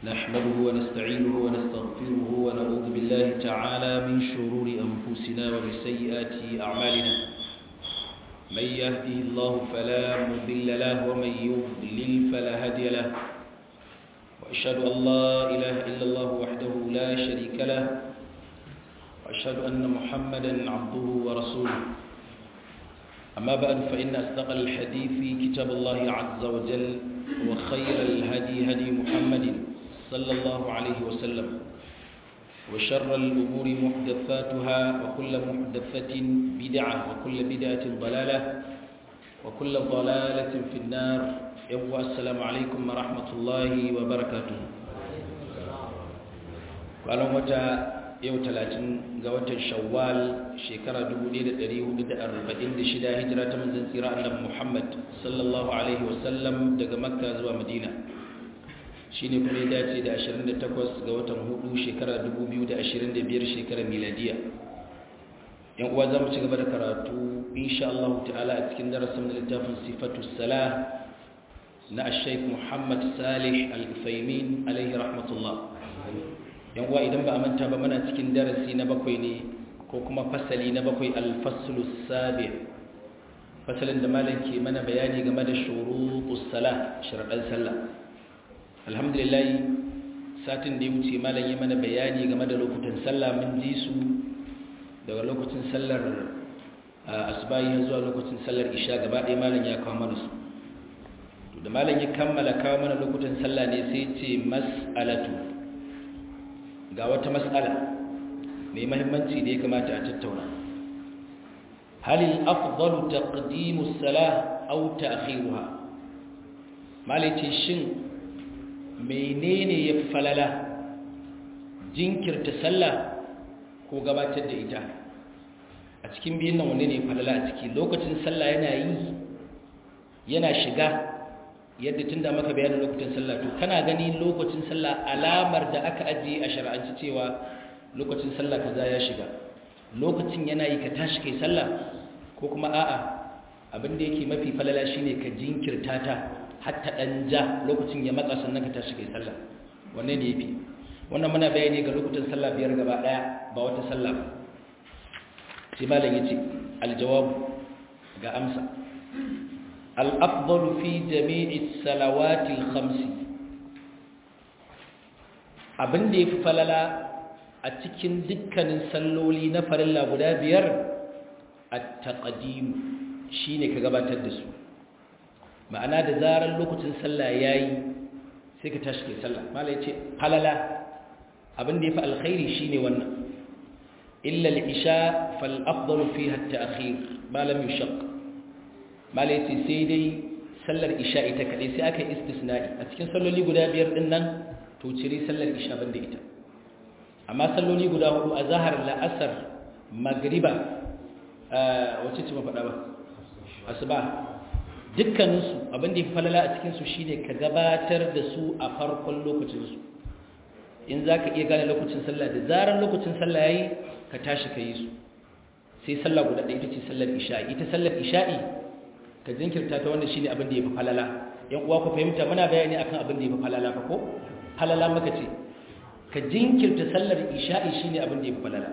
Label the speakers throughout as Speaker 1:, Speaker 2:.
Speaker 1: نحمده ونستعينه ونستغفره ونعوذ بالله تعالى من شرور أنفسنا ومن سيئات أعمالنا من يهده الله فلا مضل له ومن يضلل فلا هادي له وأشهد أن لا إله إلا الله وحده لا شريك له وأشهد أن محمدا عبده ورسوله أما بعد فإن أصدق الحديث كتاب الله عز وجل وخير الهدي هدي محمد صلى الله عليه وسلم وشر الأمور محدثاتها وكل محدثة بدعة وكل بدعة ضلالة وكل ضلالة في النار يوم السلام عليكم ورحمة الله وبركاته قالوا متى yau talatin ga watan shawwal shekara 1446 hijira ta manzan tsira annabi Muhammad sallallahu alaihi wasallam daga makka zuwa madina shine kuma ya dace da 28 ga watan hudu shekara 2025 shekara miladiya yan uwa zamu ci gaba da karatu insha Allah ta'ala a cikin darasin littafin sifatu salah na al-shaykh Muhammad Salih al-Uthaymin alaihi rahmatullah yan uwa idan ba a manta ba muna cikin darasi na bakwai ne ko kuma fasali na bakwai alfaslu sabi fasalin da malam ke mana bayani game da shurutus sala sharadan sallah alhamdulillah satin da ya wuce malam ya mana bayani game da lokutan sallah mun ji su daga lokacin sallar asbahi zuwa lokacin sallar isha gaba ɗaya malam ya kawo mana su da malam ya kammala kawo mana lokutan sallah ne sai ce mas'alatu ga wata matsala mai mahimmanci da ya kamata a tattauna halin afdalu taqdimu salah aw ta'khiruha malice shin menene ya falala jinkirta sallah ko gabatar da ita a cikin biyun nan wanne ne falala a ciki lokacin sallah yana yi yana shiga yadda tun da maka bayanin lokacin sallah to kana gani lokacin sallah alamar da aka ajiye a shar'anci cewa lokacin sallah kaza ya shiga lokacin yana yi ka tashi kai sallah ko kuma a'a abin da yake mafi falala shine ka jinkirta ta hatta dan ja lokacin ya matsa sannan ka tashi kai sallah wanne ne yafi wannan muna bayani ga lokacin sallah biyar gaba daya ba wata sallah ba sai malam yace aljawab ga amsa الأفضل في جميع الصلوات الخمس abin da ya fi falala a cikin dukkanin salloli na farilla guda biyar a taƙadimu shi ne ka gabatar da su ma'ana da zarar lokacin sallah ya yi sai ka tashi kai sallah mala ya ce falala abin da ya fi alkhairi shi ne wannan illa al'isha fal'afdalu fi hatta akhir malam yushaq malaiti sai dai sallar isha ita kaɗai sai aka yi istisna'i a cikin salloli guda biyar ɗin nan to cire sallar isha banda ita amma salloli guda hudu a zahar la'asar magriba wacce ce mafaɗa ba asuba dukkaninsu abinda ya fi falala a cikinsu shine ka gabatar da su a farkon lokacinsu in za ka iya gane lokacin sallah da zarar lokacin sallah ya yi ka tashi ka yi su sai sallah guda ɗaya ita ce sallar isha'i ita sallar isha'i ka jinkirta ta wanda shine abin da yafi falala yan uwa ku fahimta muna bayani akan abin da yafi falala fa ko falala maka ce ka jinkirta sallar isha'i shine abin da yafi falala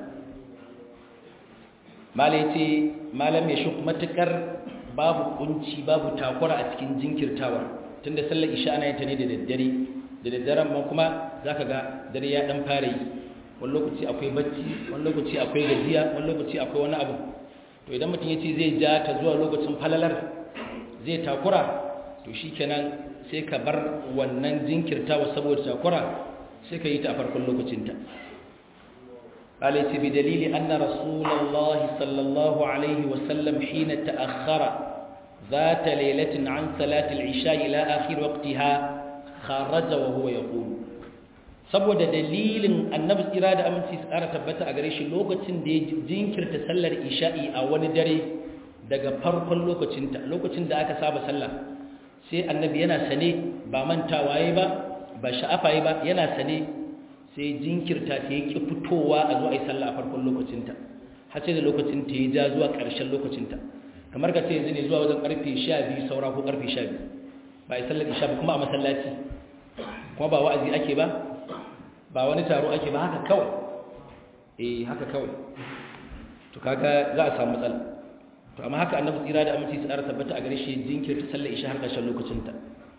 Speaker 1: mala yace malam ya shuk matukar babu kunci babu takura a cikin jinkirtawa tunda sallar isha ana yin ta ne da daddare da daddaren ma kuma zaka ga dare ya dan fara yi wani lokaci akwai bacci wani lokaci akwai gajiya wani lokaci akwai wani abu to idan mutum ya ce zai ja ta zuwa lokacin falalar zai takura to shi kenan sai ka bar wannan jinkirtawa saboda takura sai ka yi ta a farkon lokacinta ƙalaiti bi dalili an na rasulallah sallallahu alaihi wasallam hina ta'akhara za ta lailatin an salatul isha ila akhir waqtiha kharaja wa huwa yaqulu saboda dalilin annabi tsira da aminci su ƙara tabbata a gare shi lokacin da ya jinkirta sallar isha'i a wani dare daga farkon lokacinta lokacin da aka saba sallah sai annabi yana sane ba mantawa yi ba ba sha'afa yi ba yana sane sai jinkirta ta yake fitowa a zuwa yi sallah a farkon lokacinta har sai da lokacinta ya ja zuwa ƙarshen lokacinta kamar ka ce yanzu ne zuwa wajen ƙarfe 12 saura ko ƙarfe 12 ba a yi sallar isha ba kuma a masallaci kuma ba wa'azi ake ba ba wani taro ake ba haka kawai eh haka kawai to kaga za a samu matsala to amma haka annabi tsira da aminci tsara tabbata a gare shi jinkirta sallar isha har ƙarshen lokacin ta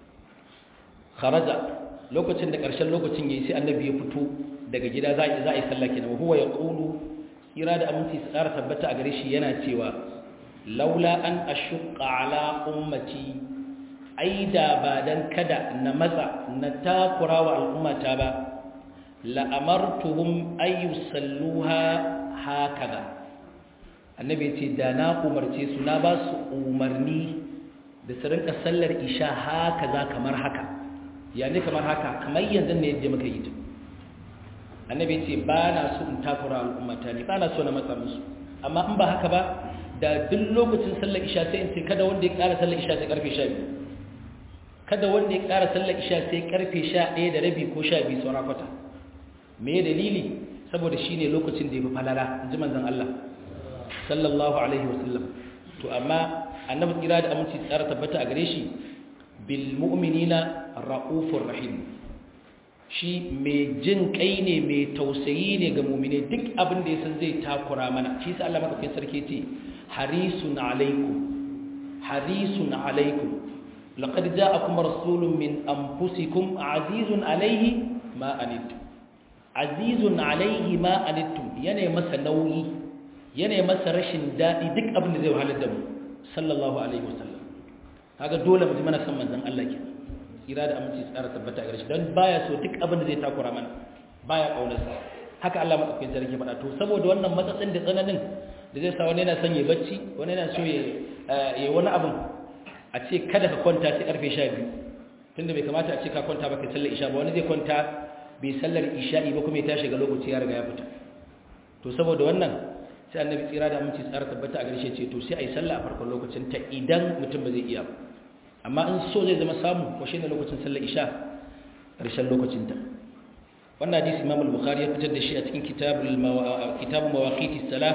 Speaker 1: kharaja lokacin da ƙarshen lokacin yayi sai annabi ya fito daga gida za a yi sallah kenan huwa yaqulu tsira da aminci tsara tabbata a gare shi yana cewa laula an ashqa ala ummati ai da ba dan kada na matsa na takura wa al'ummata ba la amartuhum ay yusalluha hakaza annabi ce da na umarce su na ba su umarni da su rinka sallar isha hakaza kamar haka ya ne kamar haka kamar yanzu ne yadda muka yi ta annabi ce ba na so in takura al'ummata ne ba na so na matsa musu amma in ba haka ba da duk lokacin sallar isha sai in ce kada wanda ya ƙara sallar isha sai karfe 12 kada wanda ya ƙara sallar isha sai karfe 11 da rabi ko 12 saura kwata me dalili saboda shine lokacin da ya fi falala inji manzon Allah sallallahu alaihi wasallam to amma annabi kira da aminci tsara tabbata a gare shi bil mu'minina raufur rahim shi mai jin kai ne mai tausayi ne ga mu'mine duk abin da ya san zai takura mana shi sa Allah madaukakin sarki ce harisun alaikum harisun alaikum laqad ja'akum rasulun min anfusikum azizun alaihi ma anittum azizun alaihi ma anittum yana masa nauyi yana masa rashin dadi duk abin da zai wahalar da mu sallallahu alaihi wasallam kaga dole mu ji mana san manzon Allah ke kira da aminci tsara tabbata a gare shi dan baya so duk abin da zai takura mana baya kaunarsa haka Allah madaukakin sarki faɗa to saboda wannan matsatsin da tsananin da zai sa wani yana son ya bacci wani yana so ya yi wani abin a ce kada ka kwanta sai karfe 12 tunda bai kamata a ce ka kwanta ba kai sallar isha ba wani zai kwanta bai sallar isha'i ba kuma ya tashi ga lokaci ya riga ya fita to saboda wannan sai annabi tsira da aminci tsara tabbata a garshe ce to sai a yi sallah a farkon lokacin ta idan mutum ba zai iya ba amma in so zai zama samu ko shi ne lokacin sallar isha ƙarshen lokacin ta wannan hadisi imam al-bukhari ya fitar da shi a cikin kitabul kitabul mawaqiti salah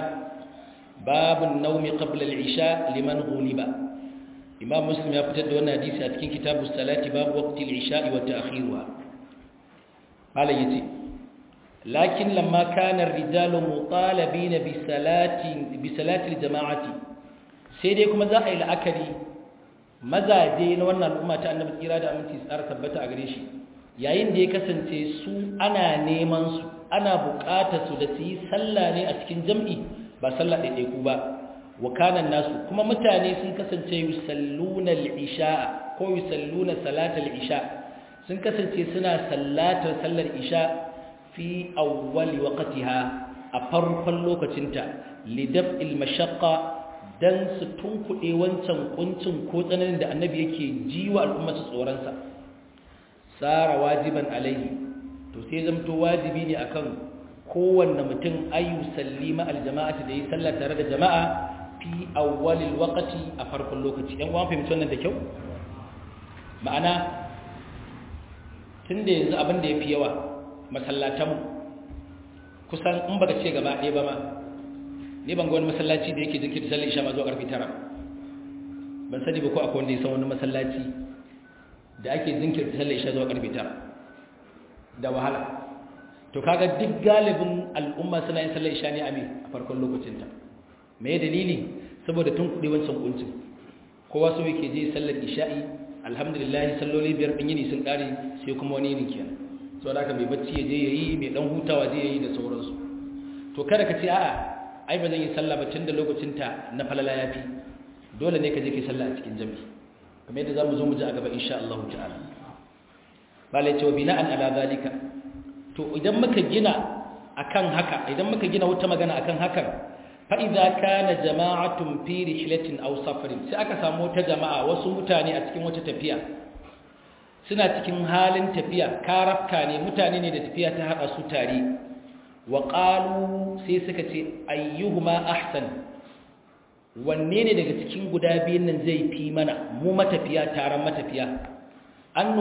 Speaker 1: babun nawmi qabla al-isha liman ghuliba imam muslim ya fitar da wannan hadisi a cikin kitabus salati babu waqti al-isha wa ta'khiruha malam yace lakin lamma kana ar-rijalu mutalabina bi salati bi salati al-jama'ati sai dai kuma za a yi la'akari mazaje na wannan al'umma ta annabi tsira da aminci tsara tabbata a gare shi yayin da ya kasance su ana neman su ana buƙatar su da su yi sallah ne a cikin jam'i ba sallah ɗaiɗaiku ba wa kanan nasu kuma mutane sun kasance yusalluna al-isha ko yusalluna salatal isha sun kasance suna sallatar sallar isha fi awwali waqtiha a farkon lokacinta lidaf'il mashaqqa dan su tunkuɗe wancan kuncin ko tsananin da annabi yake jiwa al'umma su tsoronsa tsara wajiban alaihi to sai zamto wajibi ne akan kowanne mutum ayu sallima aljama'ati da yi sallah tare da jama'a fi awwalil waqti a farkon lokaci ɗan uwan fahimci wannan da kyau ma'ana tunda yanzu abin da yafi yawa masallatanmu kusan in baka ce gaba ɗaya ba ma ni ban ga wani masallaci da yake jinkirta sallar isha ma zuwa karfe 9 ban sani ba ko akwai wanda ya san wani masallaci da ake jinkirta sallar isha zuwa karfe 9 da wahala to kaga duk galibin al'umma suna yin sallar isha ne a me a farkon lokacin ta me dalili saboda tun kudi wancan kuncin kowa so yake je sallar isha'i alhamdulillah salloli biyar din yini sun kare sai kuma wani yini kenan saboda haka mai bacci ya je yayi mai dan hutawa je yayi da sauransu to kada ka ce a'a ai ba zan yi sallah ba tun da lokacinta na falala ya fi dole ne ka je ka sallah a cikin jami'i kamar yadda za mu zo mu ji a gaba insha Allah ta'ala balai cewa bina'an ala zalika to idan muka gina akan haka idan muka gina wata magana akan hakan fa idza kana jama'atun fi rihlatin aw safarin sai aka samu wata jama'a wasu mutane a cikin wata tafiya suna cikin halin tafiya karafka ne mutane ne da tafiya ta hada su tare wa ƙalu sai suka ce ayyuhuma ahsan wanne ne daga cikin guda biyun nan zai fi mana mu matafiya taron matafiya an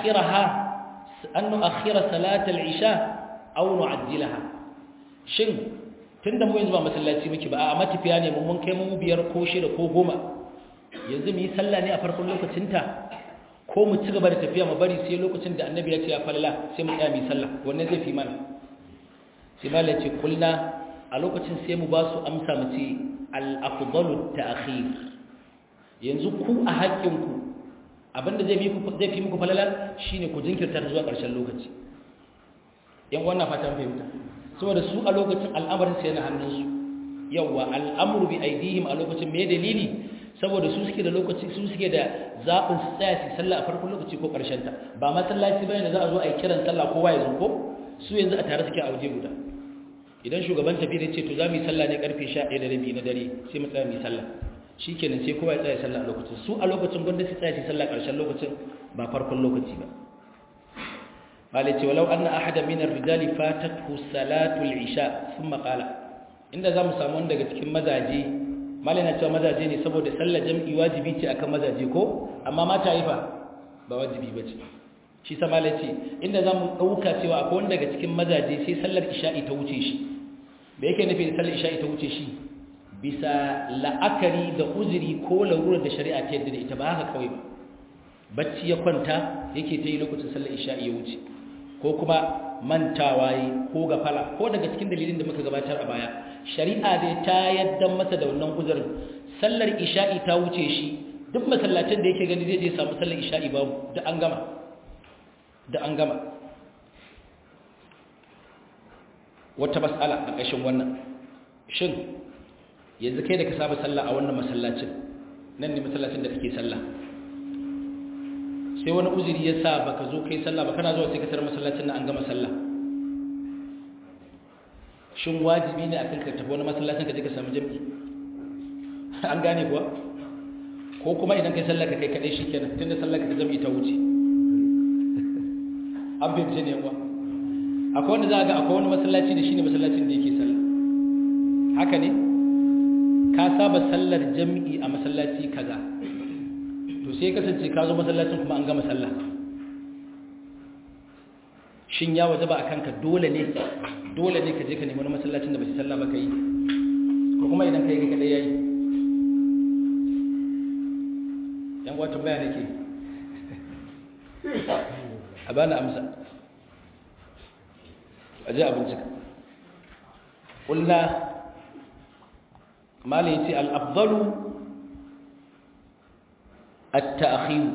Speaker 1: nu'akhira salatal isha aw nu'ajjilaha shin tunda mu yanzu ba masallaci muke ba a matafiya ne mun kai mu biyar ko shida ko goma yanzu mu yi sallah ne a farkon lokacinta ko mu ci gaba da tafiya mu bari sai lokacin da annabi ya ce ya falala sai mu tsaya mu sallah wannan zai fi mana sai malai ce kulna a lokacin sai mu ba su amsa mu ce al-afdalu ta'khir yanzu ku a haƙƙinku abinda zai fi muku falala shine ku jinkirta zuwa ƙarshen lokaci yan wannan fatan fahimta saboda su a lokacin al'amarin sai na hannunsu yawa al'amuru bi aidihim a lokacin me dalili saboda su suke da lokaci su suke da zaɓin su tsaya su sallah a farkon lokaci ko ƙarshen ta ba masallaci bane da za a zo a yi kiran sallah kowa ya zo ko su yanzu a tare suke a waje guda idan shugaban tafi da ce to za mu yi sallah ne karfe 11 da rabi na dare sai mu tsaya mu yi sallah shikenan sai kowa ya tsaya sallah a lokacin su a lokacin gwanda su tsaya su sallah ƙarshen lokacin ba farkon lokaci ba قال ولو أن أحد من الرجال فاتته صلاة العشاء ثم قال inda zamu samu wanda daga cikin mazaje malina cewa mazaje ne saboda sallar jam'i wajibi ce akan mazaje ko amma mata yi fa ba wajibi bace shi sa malai ce inda zamu dauka cewa akwai wanda daga cikin mazaje sai sallar isha'i ta wuce shi me yake nufi da sallar isha'i ta wuce shi bisa la'akari da uzuri ko larurar da shari'a ta yadda da ita ba haka kawai ba bacci ya kwanta yake ta yi lokacin sallar isha'i ya wuce ko kuma mantawa yi ko gafala ko daga cikin dalilin da muka gabatar a baya shari'a dai ta yadda masa da wannan uzurin sallar isha'i ta wuce shi duk masallacin da yake gani zai je samu sallar isha'i babu da an gama da an gama wata mas'ala a ƙashin wannan shin yanzu kai da ka saba sallah a wannan masallacin nan ne masallacin da kake sallah sai wani uzuri ya sa baka zo kai sallah ba kana zuwa sai ka tarar masallacin nan an gama sallah shin wajibi ne akan ka tafi wani masallacin ka je ka samu jami'i an gane kuwa ko kuma idan kai sallah ka kai kadai shikenan tunda sallah ka jami'i ta wuce an fahimce ne yawa akwai wanda za a ga akwai wani masallaci da shine masallacin da yake sallah haka ne ka saba sallar jami'i a masallaci kaza to sai kasance ka zo masallacin kuma an gama sallah shin ya waje ba a kanka dole ne dole ne ka je ka nemi wani masallacin da ba shi sallah ba ka yi ko kuma idan ka yi kaɗai ya yi yan wata baya nake a bani amsa a je abincika ƙulla malin ce al'abdalu التأخير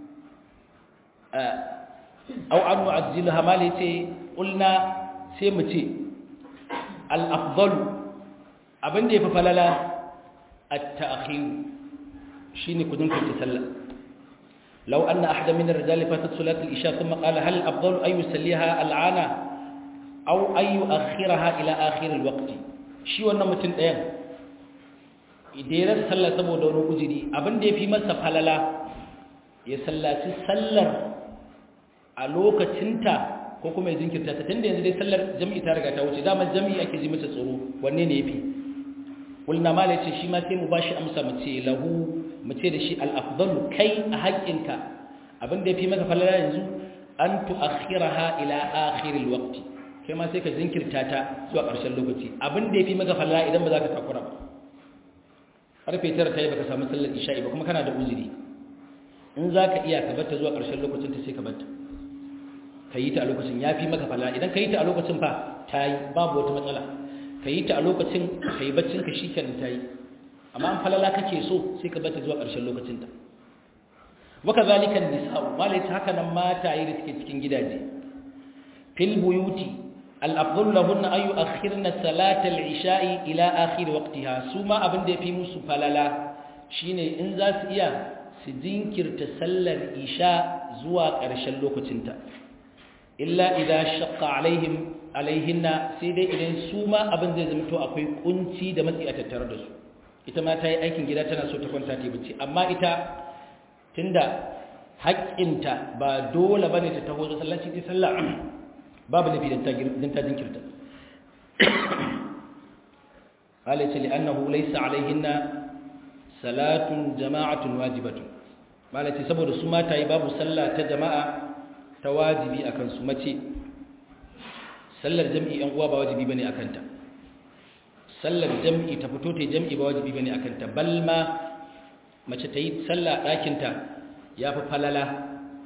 Speaker 1: أو أن نعجلها ما ليتي قلنا سيمتي الأفضل أبن دي ففللا التأخير شيني كدنك تسلى لو أن أحد من الرجال فاتت صلاة الإشاء ثم قال هل الأفضل أن يسليها العانة أو أن يؤخرها إلى آخر الوقت شي وانا متن ɗayan idan sallah saboda wani uzuri abin da ya fi masa falala ya sallaci sallar a lokacinta ko kuma ya jinkirta ta tunda yanzu dai sallar jami'i ta riga ta wuce dama jami'i ake ji masa tsoro wanne ne yafi kulna mala yace shi ma sai mu bashi amsa mu ce lahu mu ce da shi al-afdalu kai a haƙƙinka abin da yafi maka falala yanzu an tu'akhiraha ila akhir al-waqt kai ma sai ka jinkirta ta zuwa ƙarshen lokaci abin da yafi maka falala idan ba za ka takura ba karfe tara ta yi baka samu sallar isha'i ba kuma kana da uzuri in za ka iya ka batta zuwa ƙarshen lokacin ta sai ka batta ka yi ta a lokacin ya fi maka fala idan ka yi ta a lokacin fa ta yi babu wata matsala ka yi ta a lokacin ka yi baccin ka shi kenan ta yi amma an falala kake so sai ka batta zuwa ƙarshen lokacin ta waka zalikan nisa'u malai ta haka nan mata yi da suke cikin gidaje fil buyuti الأفضل لهن أن يؤخرن صلاة العشاء إلى آخر وقتها سوما أبن دي في موسو فللا شيني إنزاس إيا سجنكر تسلى العشاء زوا قرش اللوكو تنتا إلا إذا شق عليهم عليهن سيدي إذن سوما أبن دي زمتو أكوي كنتي دمتي أتتردس ita ma ta yi aikin gida tana so ta kwanta ta bacci amma ita tunda haƙƙinta ba dole bane ta taho sallaci ta sallah babu nafi don ta jinkirta halitta li'annahu laysa alaihinna salatun jama'atun wajibatun malaci saboda su mata yi babu sallah ta jama'a ta wajibi akan su mace sallar jam'i yan uwa ba wajibi bane akan ta sallar jam'i ta fito ta jam'i ba wajibi bane akan ta balma mace ta yi sallah ɗakin ta yafi falala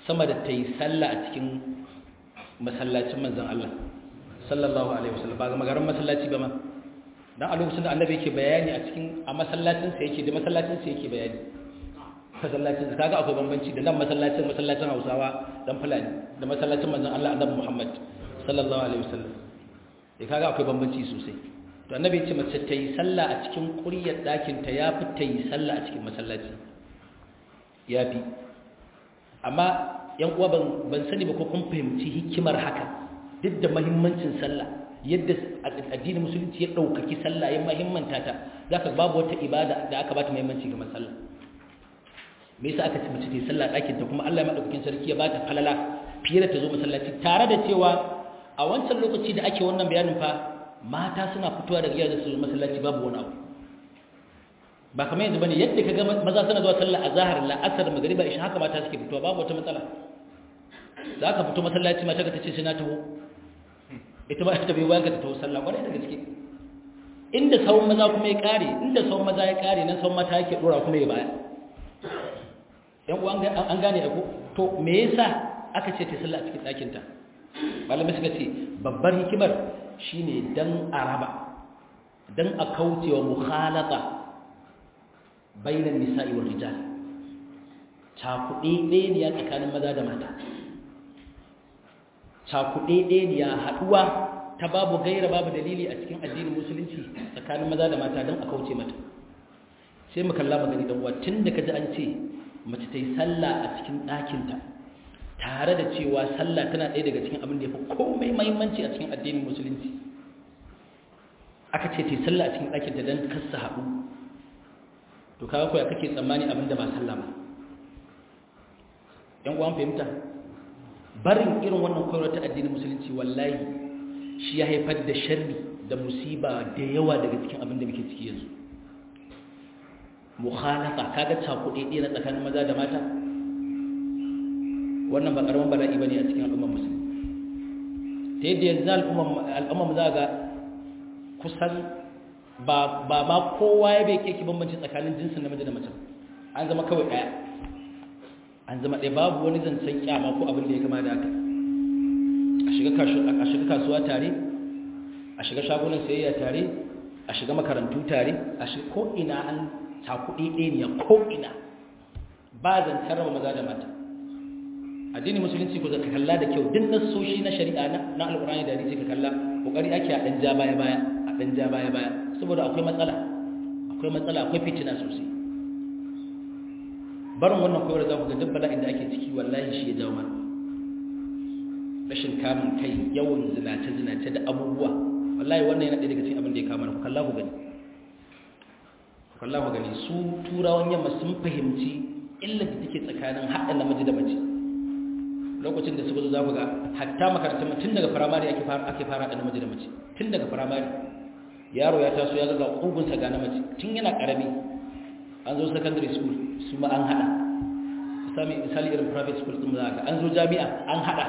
Speaker 1: sama da ta yi sallah a cikin masallacin manzon Allah sallallahu alaihi wasallam ba ga magaran masallaci ba ma dan a lokacin da annabi yake bayani a cikin a masallacin sa yake da masallacin sa yake bayani masallacin sa kaga akwai bambanci da nan masallacin masallacin Hausawa dan Fulani da masallacin manzon Allah annabi Muhammad sallallahu alaihi wasallam eh kaga akwai bambanci sosai to annabi ya ce mace ta yi sallah a cikin ƙuryar ɗakin ta yafi ta yi sallah a cikin masallaci yafi amma yan uwa ban sani ba ko kun fahimci hikimar haka duk da mahimmancin sallah yadda addinin musulunci ya ɗaukaki sallah ya mahimmanta ta zaka babu wata ibada da aka bata mahimmanci ga sallah me yasa aka ci mace ta sallah ɗakin ta kuma Allah ya madaukakin sarki ya bata falala fiye da ta zo masallaci tare da cewa a wancan lokaci da ake wannan bayanin fa mata suna fitowa daga gidajen su masallaci babu wani abu ba kamar yanzu bane yadda kaga maza suna zuwa sallah azhar la asr magriba isha haka mata suke fitowa babu wata matsala za ka fito masallaci mata ka tace sai na taho ita ba ta bai bayan ka ta taho sallah kwarai da gaske inda sawun maza kuma ya kare inda sawun maza ya kare nan sawun mata yake dora kuma ya baya yan uwan an gane ko to me yasa aka ce ta sallah a cikin ɗakin ta malamai suka ce babbar hikimar shine dan araba dan a kaucewa mukhalata bainan nisa'i wal rijal cakuɗe ɗaya ne tsakanin maza da mata cakuɗe ɗaya ne haɗuwa ta babu gaira babu dalili a cikin addinin musulunci tsakanin maza da mata don a kauce mata sai mu kalla magani dan uwa tun da kaji an ce mace ta yi sallah a cikin ɗakinta tare da cewa sallah tana ɗaya daga cikin abin da ya fi komai mahimmanci a cikin addinin musulunci aka ce ta yi sallah a cikin ɗakinta don kasa haɗu to kaga koya kake tsammani abin da ba sallah ba yan uwan fahimta barin irin wannan koyarwar ta addinin musulunci wallahi shi ya haifar da sharri da musiba da yawa daga cikin abin da muke ciki yanzu mukhalafa kaga cakuɗe ɗaya na tsakanin maza da mata wannan ba ƙaramin bala'i bane a cikin al'ummar musulmi ta yadda yanzu al'ummar za ga kusan ba ma kowa ya bai keke bambanci tsakanin jinsin namiji da mace an zama kawai ɗaya an zama ɗaya babu wani zancen kyama ko abin da ya kama da haka a shiga kasuwa tare a shiga shagunan sayayya tare a shiga makarantu tare a shiga ko'ina an cakuɗe ɗaya ko'ina ba zancen raba maza da mata addini musulunci ko zaka kalla da kyau duk nasoshi na shari'a na alƙur'ani da hadisi ka kalla kokari ake a ɗan ja baya baya a ɗan ja baya baya saboda akwai matsala akwai matsala akwai fitina sosai barin wannan koyar za ku ga duk bala'in da ake ciki wallahi shi ya jawo mana rashin kamun kai yawan zinace zinace da abubuwa wallahi wannan yana ɗaya daga cikin abin da ya kama ku kalla ku gani ku kalla ku gani su turawan yamma sun fahimci illar da take tsakanin haɗa namiji da mace lokacin da suka zo za ku ga hatta makarantar tun daga firamare ake fara ake fara da namiji da mace tun daga firamare yaro ya taso ya ga ƙugunsa ga na mace tun yana ƙarami an zo secondary school su ma an hada sami misali irin private school din za ka an zo jami'a an hada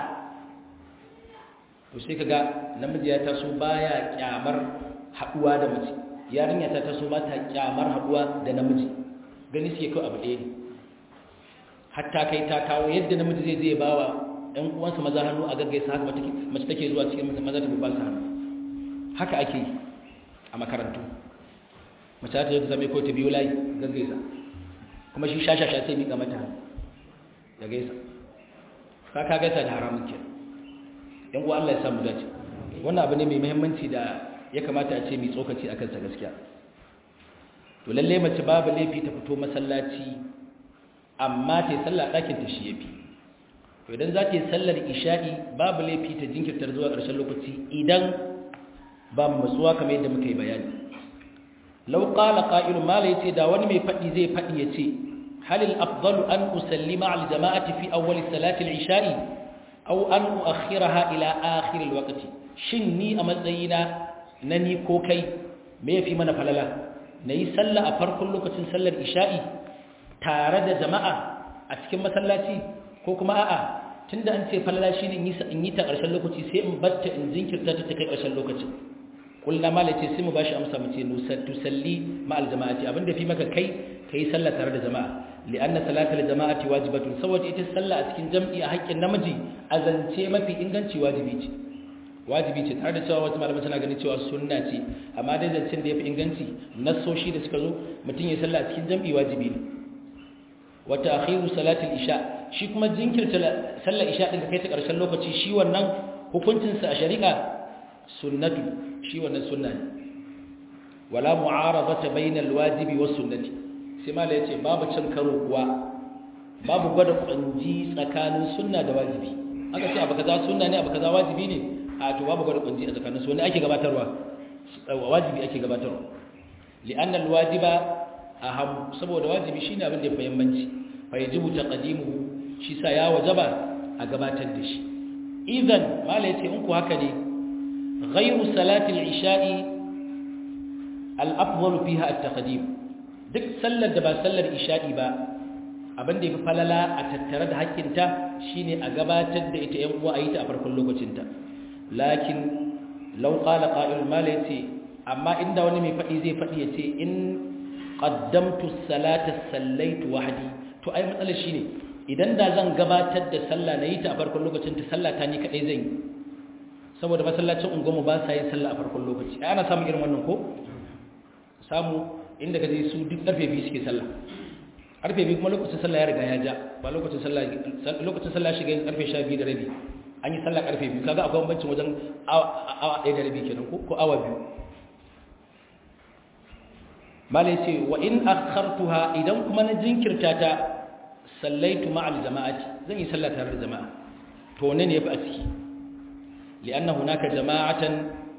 Speaker 1: to sai kaga namiji ya taso baya kyamar haduwa da mace yarinya ta taso ba ta kyamar haduwa da namiji gani suke kawai abu ɗaya ne hatta kai ta kawo yadda namiji zai zai bawa ɗan uwansa maza hannu a gaggaisa haka mace take zuwa cikin maza ta ba su hannu haka ake yi a makarantu mace ta yi ta zame ko ta biyu layi gaggaisa kuma shi shashasha sai miƙa mata ya gaisa ka ka gaisa da haramun ke yan uwa Allah ya samu dace wannan abu ne mai muhimmanci da ya kamata a ce mai tsokaci a kansa gaskiya to lalle mace babu laifi ta fito masallaci amma ta yi sallah ɗakin ta shi yafi to idan za ta yi sallar isha'i babu laifi ta jinkirtar zuwa ƙarshen lokaci idan ba mu matsuwa kamar yadda muka yi bayani lau qala qa'ilun mala yace da wani mai fadi zai fadi yace hal al afdalu an usallima al jama'ati fi awwal salati al isha'i aw an uakhiraha ila akhir al waqti shin ni a matsayina na ni ko kai me yafi mana falala nayi sallah a farkon lokacin sallar isha'i tare da jama'a a cikin masallaci ko kuma a'a tunda an ce falala shine in yi ta ƙarshen lokaci sai in batta in jinkirta ta kai ƙarshen lokacin kullum ma lace sai mu bashi amsa mu ce tusalli ma aljama'ati abinda fi maka kai kai sallah tare da jama'a li'anna salatul jama'ati wajibatun saboda ita sallah a cikin jam'i a haƙƙin namiji azance mafi inganci wajibi ce wajibi ce tare da cewa wasu malamai suna ganin cewa sunna ce amma dai zancen da yafi inganci nassoshi da suka zo mutum ya sallah a cikin jam'i wajibi ne wa ta'khiru salatul isha shi kuma jinkirta sallar isha din ka kai ta ƙarshen lokaci shi wannan hukuncin sa a shari'a sunnatu shi wannan sunna ne wala mu'aradata bainal wajibi was sunnati sai mala yace babu cin karo kuwa babu gwada kunji tsakanin sunna da wajibi aka ce abu kaza sunna ne abu kaza wajibi ne a to babu gwada kunji a tsakanin su wani ake gabatarwa wajibi ake gabatarwa li'anna alwajiba aham saboda wajibi shine abin da ya fahimmanci fa yajibu taqdimuhu shi sa ya wajaba a gabatar da shi idan mala yace in ku haka ne ghayru salati al-isha'i al-afdal fiha at-taqdim duk sallar da ba sallar isha'i ba abin da yafi falala a tattare da hakkinta shine a gabatar da ita yan uwa a yi ta a farkon lokacinta lakin law qala qa'il malati amma inda wani mai fadi zai fadi yace in qaddamtu salata sallaitu wahdi to ai matsalar shine idan da zan gabatar da sallah na yi ta a farkon lokacinta sallah ta ni kadai zan yi saboda masallacin unguwarmu ba sa yin sallah a farkon lokaci ai ana samun irin wannan ko samu inda ka je su duk karfe biyu suke sallah karfe biyu kuma lokacin sallah ya riga ya ja ba lokacin sallah lokacin sallah shiga yin karfe 12 da rabi an yi sallah karfe biyu kaga akwai bambancin wajen awa ɗaya da rabi kenan ko ko awa biyu malai ce wa in akhartuha idan kuma na jinkirta ta sallaitu ma'al jama'ati zan yi sallah tare da jama'a to ne ne yafi a ciki li'anna hunaka jama'atan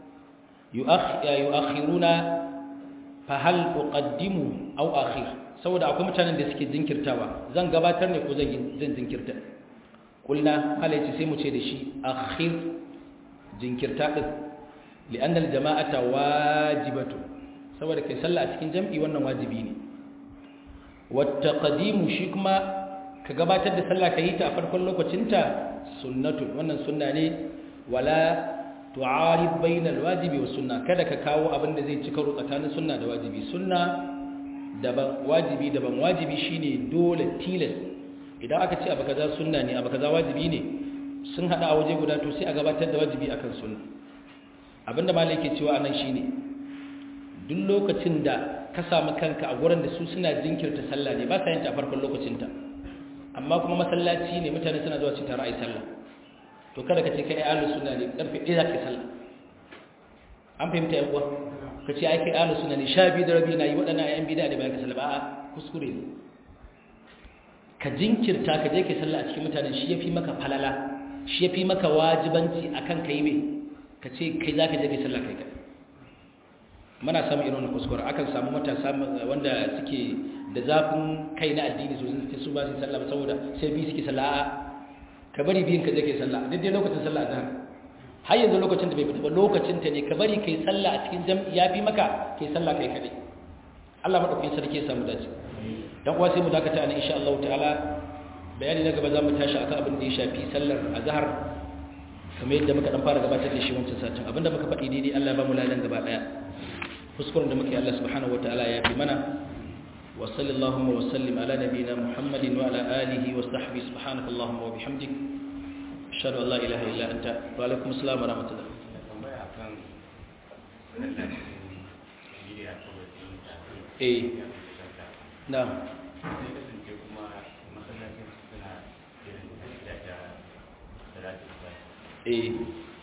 Speaker 1: yu'akhiruna fahal uqaddimu aw akhir saboda akwai mutanen da suke jinkirtawa zan gabatar ne ko zan zan jinkirta kulna halaci sai mu ce da shi akhir jinkirta din li'anna aljama'ata wajibatu saboda kai sallah a cikin jam'i wannan wajibi ne wattaqdimu shi kuma ka gabatar da sallah ka yi ta a farkon lokacinta sunnatu wannan sunna ne wala tu'arib bainal wajibi was sunna kada ka kawo abin da zai ci karo tsakanin sunna da wajibi sunna daban wajibi daban wajibi shine dole tilas idan aka ce abu kaza sunna ne abu kaza wajibi ne sun hada a waje guda to sai a gabatar da wajibi akan sunna abinda malai yake cewa anan shine duk lokacin da ka samu kanka a gurin da su suna jinkirta sallah ne ba sa yin ta a farkon lokacinta amma kuma masallaci ne mutane suna zuwa su tare a yi sallah to kada ka ce kai ahlus sunna ne karfe 1 zaka sallah an fahimta yan uwa ka ce ai kai ahlus sunna ne sha biyu da rabi na yi waɗannan ayan bid'a da bayan ka sallah ba a kuskure ne ka jinkirta ka je kai sallah a cikin mutanen shi yafi maka falala shi yafi maka wajibanci akan kai me ka ce kai zaka je kai sallah kai kai muna samun irin wannan kuskure akan samu matasa wanda suke da zafin kai na addini sosai su ba su sallah saboda sai bi suke sallah ka bari biyin ka je kai sallah duk dai lokacin sallah azhar har yanzu lokacin da bai fita ba lokacin ta ne ka bari kai sallah a cikin jam'i ya fi maka kai sallah kai kadai Allah madaukakin sarki ya samu dace dan uwa sai mu dakata ne insha Allah ta'ala bayani na gaba za mu tashi akan abin da ya shafi sallar azhar kamar yadda muka dan fara gabatar da shi wancan satin abinda muka faɗi daidai Allah ya ba mu ladan gaba daya kuskuren da muke Allah subhanahu wataala ya fi mana وصلى اللهم وسلم على نبينا محمد وعلى آله وصحبه سبحانك اللهم وبحمدك أشهد أن لا إله إلا أنت وعليكم السلام ورحمة الله eh na eh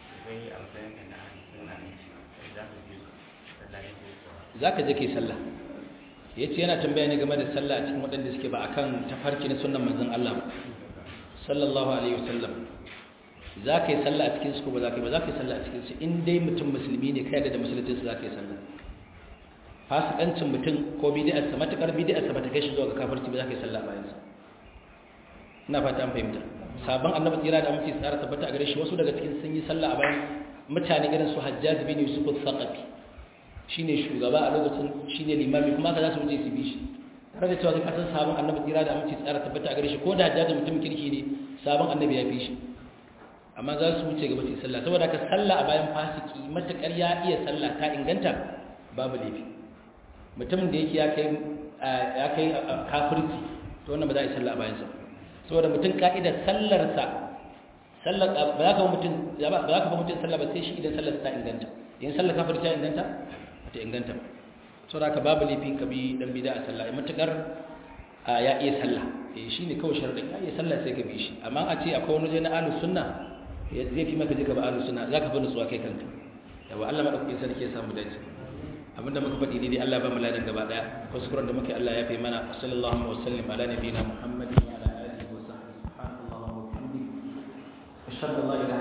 Speaker 1: za ka je ke sallah ya ce yana tambaya ne game da sallah a cikin waɗanda suke ba a kan tafarki na sunan manzan Allah ba sallallahu alaihi wasallam za ka yi sallah a cikin su ba za ka yi ba za ka yi sallah a cikin su in dai mutum musulmi ne kai da musulunci za ka yi sallah fasikancin mutum ko bidiyarsa matukar bidiyarsa ba ta kai shi zuwa ga kafarci ba za ka yi sallah bayan sa ina fata an fahimta sabon annabi tsira da amince tsara tabbata a gare shi wasu daga cikin sun yi sallah a bayan mutane irin su hajjaj bin yusuf al-thaqafi shine shugaba a lokacin shine limami kuma ka za su wuce su bi shi tare da cewa kai kasan sabon annabi tsira da amince tsara tabbata a gare shi ko da hajjaj mutum kirki ne sabon annabi ya fi shi amma za su wuce gaba su yi sallah saboda haka sallah a bayan fasiki matakar ya iya sallah ta inganta babu laifi mutumin da yake ya kai kafirci to wannan ba za a yi sallah a bayansa saboda mutum ka'idar sallarsa sallar ba za ka ba mutum ba za ka ba mutum sallah ba sai shi idan sallar ta inganta idan sallar kafir ta inganta ba ta inganta ba saboda ka babu laifin ka bi dan bida a sallah matukar ya iya sallah eh shine kawai sharadin ya iya sallah sai ka bi shi amma a ce akwai wani na ahlus sunna zai fi maka je ka ba ahlus sunna zaka fi nutsuwa kai kanka yawa Allah madaukakin sarki ya samu dace abinda muka faɗi ne dai Allah ba mu ladan gaba daya kuskuren da muke Allah ya fi mana sallallahu alaihi wasallam ala nabiyina muhammadin wa ala alihi wa sahbihi subhanallahi wa bihamdihi ashhadu an la ilaha